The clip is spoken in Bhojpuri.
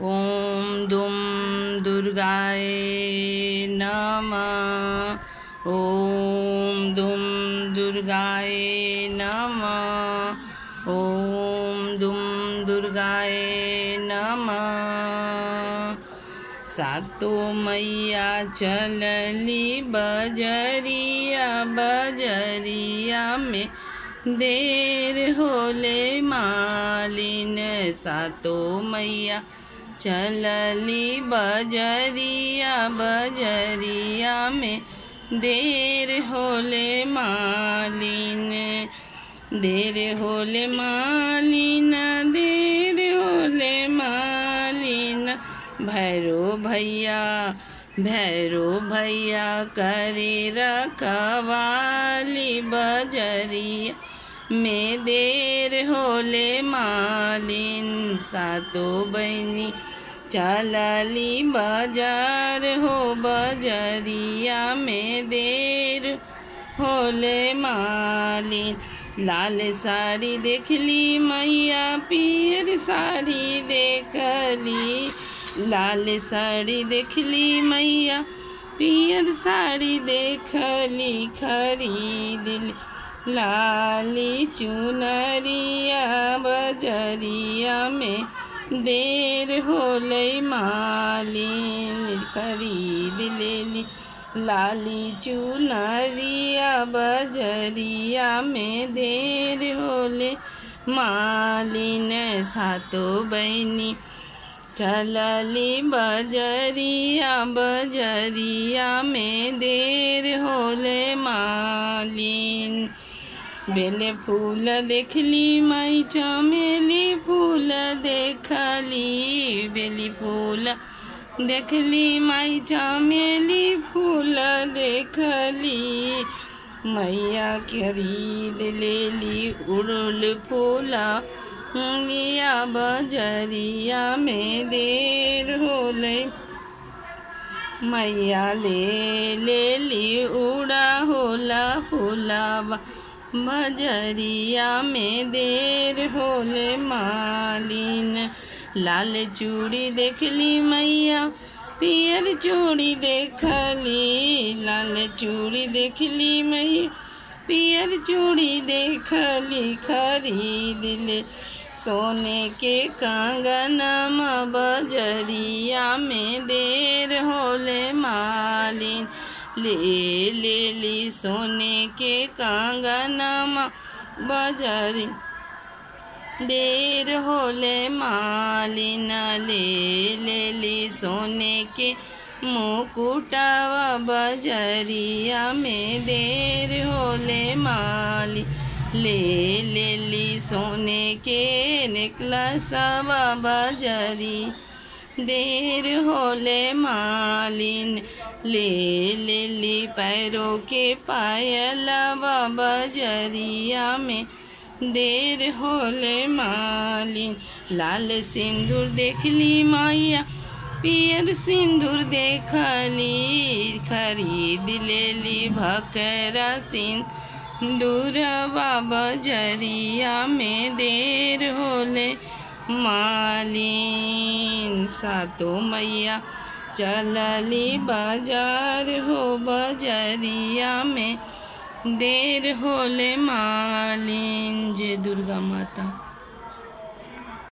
ॐ दुं दुर्गाय नमः ॐ दुं दुर्गाय नमः ॐ दुं दुर्गाय नमः सातो मैया चलली बजरिया बजरिया में देर होले मालिन सातो मैया चलली बजरिया बजरिया में देर होले मालिन देर होले मालिन देर होले मालिन भैरो भैया भैरो भैया करे रखवाली बजरिया में देर होले मालिन सातो बहनी चलली बाजार हो बजरिया में देर होले मालिन लाल साड़ी देखली मैया पियर साड़ी देखली लाल साड़ी देखली मैया पियर साड़ी देखली खरीदली लाली चुनरिया बजरिया में देर होले मालिन खरीद लेली लाली चुनरिया बजरिया में देर होले मालिन सातो बहनी चलली बजरिया बजरिया में देर होले मालिन बेले फूल देखली मई चमेली फूल देखली बेली फूल देखली मई चमेली फूल देखली मैया खरीद लेली उड़ल फूला लिया बजरिया में देर होले मैया ले ले ली उड़ा होला फूलावा बजरिया में देर होले मालिन लाल चूड़ी देखली मैया पियर चूड़ी देखली लाल चूड़ी देखली मैया पियर चूड़ी देखली खरीद ले सोने के कंगनम बजरिया में देर होले मालिन ले ले ली सोने के कंगनम बजरी देर होले मालिन ले ले ली सोने के मुकुटावा बजरिया में देर होले माली ले ले ली सोने के नेकलसवा बजरी देर होले मालिन ले ले ली पैरों के पायलवा बजरिया में देर होले मालिन लाल सिंदूर देखली मैया पियर सिंदूर देखली खरीद लेली भकरा सिंदूर बाबा जरिया में देर होले मालिन सातो मैया चलली बाजार हो बजरिया में देर होले मालिन जय दुर्गा माता